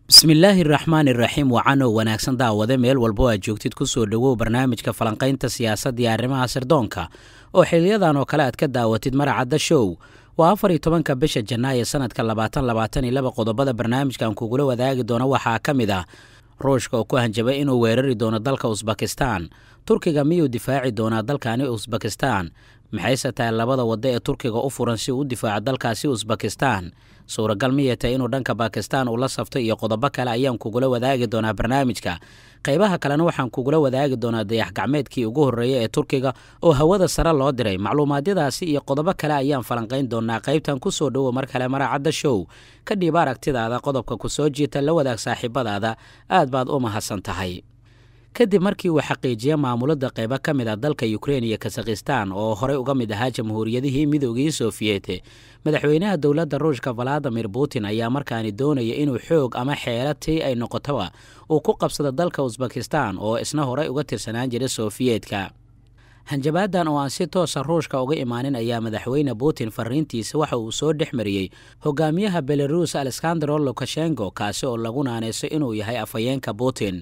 bismillaahi raxmaan iraxiim wacanow wanaagsan daawade meel walbo aad joogtid ku soo dhowow barnaamijka falanqaynta siyaasadda iyo arrimaha sirdoonka oo xiliyadan oo kale aad ka daawatid maracadda show waa afar iyo tobanka bisha janaayo sanadka labaatan labaatan iyo laba qodobada barnaamijkan kugula wadaagi doono waxaa ka mid ah ruushka oo ku hanjabay inuu weerari doono dalka usbakistan turkiga miyuu difaaci doonaa dalkani usbakistan maxayse tahay labada waddo ee turkiga u furan si uu u difaaco dalkaasi usbakistan suuragal miyay tahay inuu dhanka bakistan uu la safto iyo qodobo kale ayaan kugula wadaagi doonaa barnaamijka qaybaha kalena waxaan kugula wadaagi doonaa dayax gacmeedkii ugu horreeya ee turkiga oo hawada sare loo diray macluumaadyadaasi iyo qodobo kale ayaan falanqayn doonaa qaybtan ku soo dhowo mar kale maracadda show ka dhiib aragtidaada qodobka ku soo jiita la wadaag saaxiibadaada aad baad u mahadsan tahay kadib markii uu xaqiijiyey maamulada qaybo ka mid ah dalka ukrein iyo kasakhistan oo horey uga mid ahaa jamhuuriyadihii midoogii sofiyeete madaxweynaha dowladda ruushka valadimir putin ayaa markaani doonaya inuu xoog ama xeelo tii ay noqotoba uu ku qabsado dalka usbakistan oo isna horey uga tirsanaan jiray sofiyeetka hanjabaadan oo aan si toosa ruushka uga imaanin ayaa madaxweyne putin fariintiisa waxa uu soo dhex mariyey hogaamiyaha belarus alexandro lukashenko kaasi oo lagu naanayso inuu yahay afhayeenka putin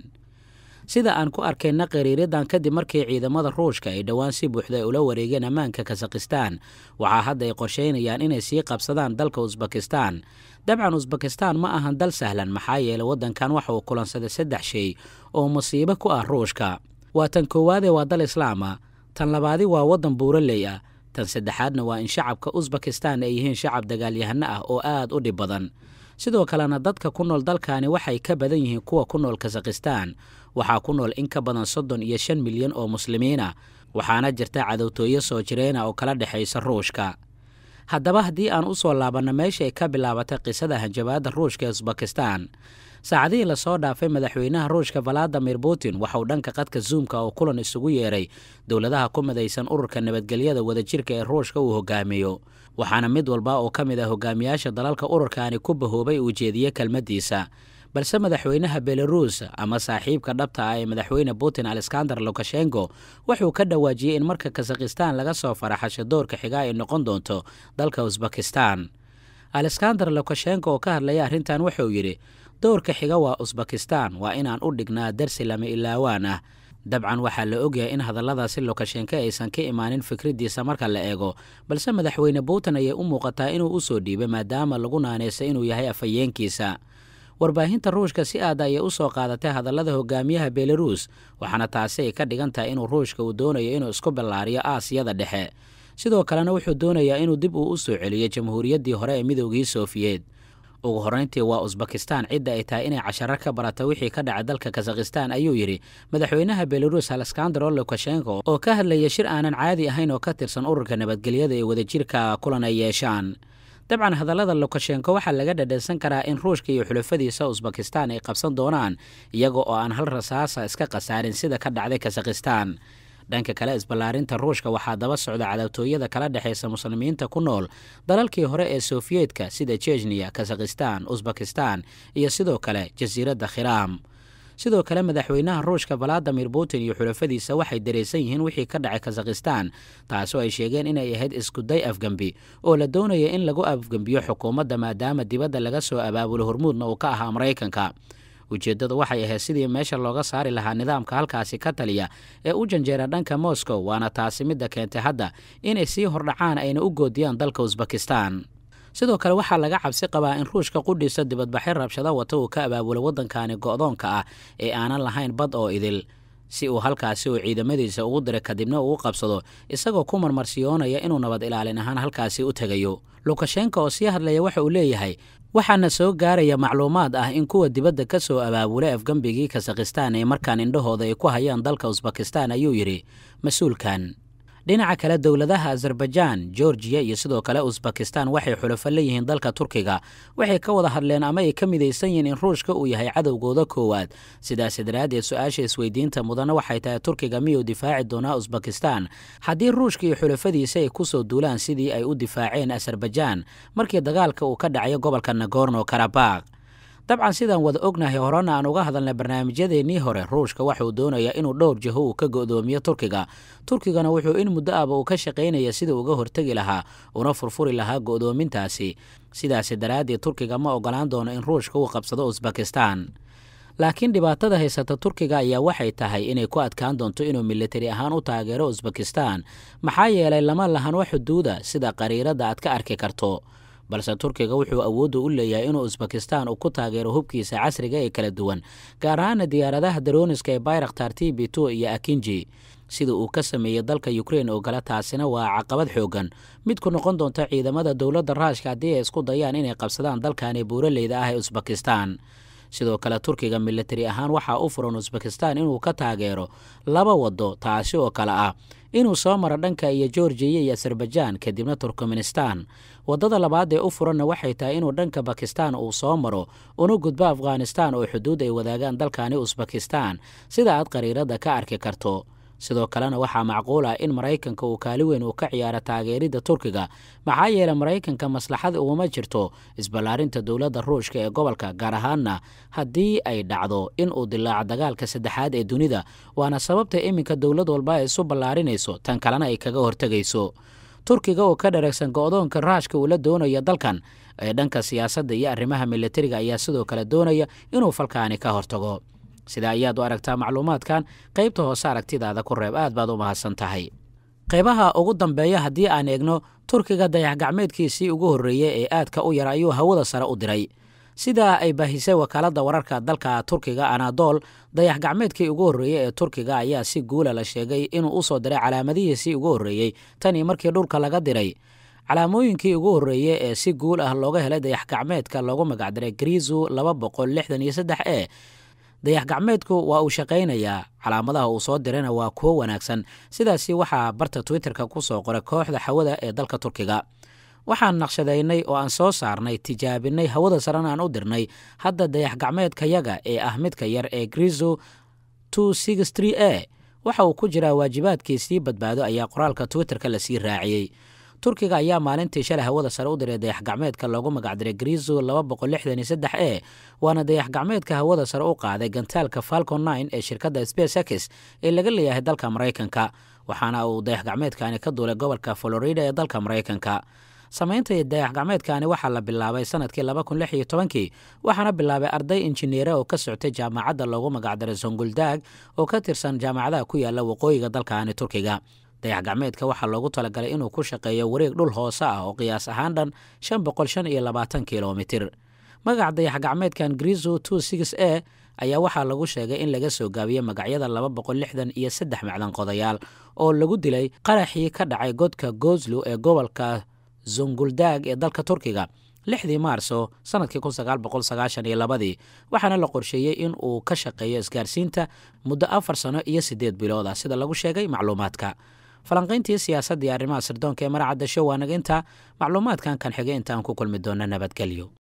sida aan ku arkayna qariiradan kadib markii ciidamada ruushka ay dhowaan si buuxda ay ula wareegeen ammaanka kasakhistan waxaa hadda ay qorsheynayaan inay sii qabsadaan dalka usbakistan dabcan usbakistan ma ahan dal sahlan maxaa yeelay waddankan waxa uu kulansaday saddex shay oo musiibo ku ah ruushka waa tan koowaadee waa dal islaama tan labaadi waa waddan buuraley ah tan saddexaadna waa in shacabka usbakistan ay yihiin shacab dagaalyahano ah oo aad u dhib badan sidoo kalena dadka ku nool dalkani waxay ka badan yihiin kuwa ku nool kasakhistan waxaa ku nool in ka badan soddon iyo shan milyan oo muslimiin ah waxaana jirta cadowtooyo soo jireena oo kala dhexaysa ruushka haddaba haddii aan u soo laabanno meesha ay ka bilaabatay qisada hanjabaadda ruushka ee usbakistan saacadihii lasoo dhaafay madaxweynaha ruushka valadimir putin waxauu dhanka qadka zuumka oo kulan isugu yeeray dowladaha ku midaysan ururka nabadgelyada wadajirka ee ruushka uu hogaamiyo waxaana mid walba oo ka mid ah hogaamiyaasha dalalka ururkaani ku bahoobay uu jeediyey kelmaddiisa balse madaxweynaha belarus ama saaxiibka dhabta ah ee madaxweyne putin alexander lukashenko wuxuu ka dhawaajiyey in marka kasakhistan laga soo faraxasho doorka xiga ay noqon doonto dalka usbakistan alexander lukashenko oo ka hadlaya arrintan wuxuu yidhi doorka xiga waa usbakistan waa inaan u dhignaa darsi lama ilaawaan ah dabcan waxaa la ogyahay in hadalladaasi lukashenko aysan ka imaanin fikraddiisa marka la eego balse madaxweyne putin ayay u muuqataa inuu u soo dhiibay maadaama lagu naanaysa inuu yahay afhayeenkiisa warbaahinta ruushka si aad ayay u soo qaadatay hadallada hogaamiyaha belarus waxaana taasi ay ka dhigan tahay inuu ruushka uu doonayo inuu isku ballaariyo aasiyada dhexe sidoo kalena wuxuu doonayaa inuu dib uu u soo celiyo jamhuuriyaddii hore ee midoogii sofiyeed ugu horrayntii waa usbakistan cidda ay tahay inay casharo ka barata wixii ka dhacay dalka kasakhistan ayuu yidhi madaxweynaha belarus alexandro lukashenko oo ka hadlaya shir aanan caadi ahayn oo ka tirsan ururka nabadgelyada ee wadajirka kulan ay yeeshaan dabcan hadallada lukashenko waxaa laga dhadhansan karaa in ruushka iyo xulafadiisa usbakistan ay qabsan doonaan iyaga oo aan hal rasaasa iska khasaarin sida ka dhacday kasakhistan dhanka kale isballaarinta ruushka waxaa daba socda cadawtooyada kala dhexaysa muslimiinta ku nool dalalkii hore ee sofiyeetka sida jejniya kasakhistan usbakistan iyo sidoo kale jasiiradda khiraam sidoo kale madaxweynaha ruushka valadimir putin iyo xulafadiisa waxay dareysan yihiin wixii ka dhacay kasakhistan taasoo ay sheegeen inay ahayd iskuday afgembi oo la doonaya in lagu afgembiyo xukuumadda maadaama dibadda laga soo abaabulo hormuudna uu ka ahaa maraykanka ujeeddadu waxay ahayd sidii meesha looga saari lahaa nidaamka halkaasi ka taliya ee u janjeera dhanka moscow waana taasi midda keentay hadda inay sii hordhacaan ayna u goodiyaan dalka usbakistan sidoo kale waxaa laga cabsi qabaa in ruushka qudhiisa dibadbaxyo rabshada wata uu ka abaabulo waddankani go'doonka ah ee aanan lahayn bad oo idil si uu halkaasi uu ciidamadiisa ugu diray kadibna uu u qabsado isagoo ku marmarsiyoonaya inuu nabad ilaalin ahaan halkaasi u tegayo lukashenko oo sii hadlaya waxa uu leeyahay waxaana soo gaaraya macluumaad ah in kuwa dibadda ka soo abaabulay afgembigii kasakhistan ee markaan indhahooda ay ku hayaan dalka usbakistan ayuu yidhi mas-uulkan dhinaca kale dowladaha azerbaijaan georgiya iyo sidoo kale usbakistan waxay xulafo leeyihiin dalka turkiga waxay ka wada hadleen ama ay ka midaysan yihiin in ruushka uu yahay cadowgooda koowaad sidaas daraaddeed su-aasha isweydiinta mudana waxay tahay turkiga miyuu difaaci doonaa usbakistan haddii ruushka iyo xulafadiisa ay ku soo duulaan sidii ay u difaaceen azerbaijaan markii dagaalka uu ka dhacayo gobolka nagorno karabakh dabcan sidaan wada ognahay horena aan uga hadalnay barnaamijyadeennii hore ruushka waxauu doonayaa inuu dhowr jiho uu ka go'doomiyo turkiga turkigana wuxuu in muddo ahba uu ka shaqaynaya sida uga hortegi lahaa una furfuri lahaa go'doomintaasi sidaasi daraaddeed turkiga ma ogolaan doono in ruushka uu qabsado usbakistan laakiin dhibaatada haysata turkiga ayaa waxay tahay inay ku adkaan doonto inuu militari ahaan u taageero usbakistan maxaa yeelay lama lahan wax xuduuda sida qariiradda aad ka arki karto balse turkiga wuxuu awoodda u leeyahay inuu usbakistan uu ku taageero hubkiisa casriga ee kala duwan gaar ahaana diyaaradaha darooniska ee bayraktar t b two iyo akinji sida uu ka sameeyey dalka ukrein oo kale taasina waa caqabad xoogan mid ku noqon doonta ciidamada dowladda raashka haddii ay isku dayaan inay qabsadaan dalkani buuraleyda ah ee usbakistan sidoo kale turkiga militari ahaan waxaa u furan usbakistan inuu ka taageero laba waddo taasi oo kale ah inuu soo maro dhanka iyo georgiya iyo azerbaijan kadibna turkmenistan waddada labaad ee u furanna waxay tahay inuu dhanka bakistan uu soo maro una gudbo afghanistan oo xuduud ay wadaagaan dalkani usbakistan sida aad qariiradda ka arki karto sidoo kalena waxaa macquul ah in maraykanka uu kaali weyn uu ka ciyaaro taageeridda turkiga maxaa yeelay maraykanka maslaxad uguma jirto isballaarinta dowladda ruushka ee gobolka gaar ahaanna haddii ay dhacdo in uu dilaaco dagaalka saddexaad ee dunida waana sababta iminka dowlad walba ay isu ballaarinayso tan kalena ay kaga hortegayso turkiga oo ka dharagsan go'doonka raashka uu la doonayo dalkan ee dhanka siyaasadda iyo arrimaha militariga ayaa sidoo kale doonaya inuu falkaani ka hortago sida ayaad u aragtaa macluumaadkan qaybta hoose aragtidaada ku reeb aad baad u mahadsan tahay qaybaha ugu dambeeya haddii aan eegno turkiga dayax gacmeedkiisii ugu horreeyey ee aadka u yar ayuu hawada sare u diray sidaa ay baahisay wakaaladda wararka dalka turkiga anadol dayax gacmeedkii ugu horreeyey ee turkiga ayaa si guula la sheegay inuu u soo diray calaamadihiisii ugu horreeyey tanii markii dhulka laga diray calaamooyinkii ugu horreeyey ee si guul ah looga helay dayax gacmeedka loogu magacdiray grizu laba boqol lixdan iyo saddex e dayax gacmeedku waa uu shaqaynayaa calaamadaha uu soo dirayna waa kuwo wanaagsan sidaasi waxaa barta twitterka ku soo qoray kooxda hawada ee dalka turkiga waxaan naqshadaynay oo aan soo saarnay tijaabinay hawada sarena aan u dirnay hadda dayax gacmeedkayaga ee ah midka yar ee grizo e waxa uu ku jiraa waajibaadkiisii badbaado ayaa qoraalka twitterka lasii raaciyey turkiga ayaa maalintii shalay hawada sare u diray dayax gacmeedka loogu magacdiray grizo e waana dayax gacmeedka hawada sare u qaaday gantaalka falcon ee shirkadda space x ee laga leeyahay dalka maraykanka waxaana uu dayax gacmeedkani ka duulay gobolka florida ee dalka maraykanka samaynta dayax gacmeedkani waxaa la bilaabay sanadkii kii waxaana bilaabay arday injineere oo ka soctay jaamacadda loogu magacdaray zonguldag oo ka tirsan jaamacadaha ku yaala waqooyiga dalkani turkiga dayax gacmeedka waxaa loogu talagalay inuu ku shaqeeyo wareeg dhul hoose ah oo qiyaas ahaan dhan kilomitir magaca dayax gacmeedkan grizo e ayaa waxaa lagu sheegay in laga soo gaabiyey magacyada iyo saddex macdan qodayaal oo lagu dilay qaraxii ka dhacay godka gozlo ee gobolka zonguldag ee dalka turkiga lixdii maarso sanadkii ladii waxaana la qorsheeyey in uu ka shaqeeyo isgaarsiinta muddo afar sano iyo siddeed bilood ah sida lagu sheegay macluumaadka falanqayntii siyaasadda iyo arrimaha sirdoonka ee maracadda show waa naga intaa macluumaadkan kan xigay intaan ku kulmi doona nabadgelyo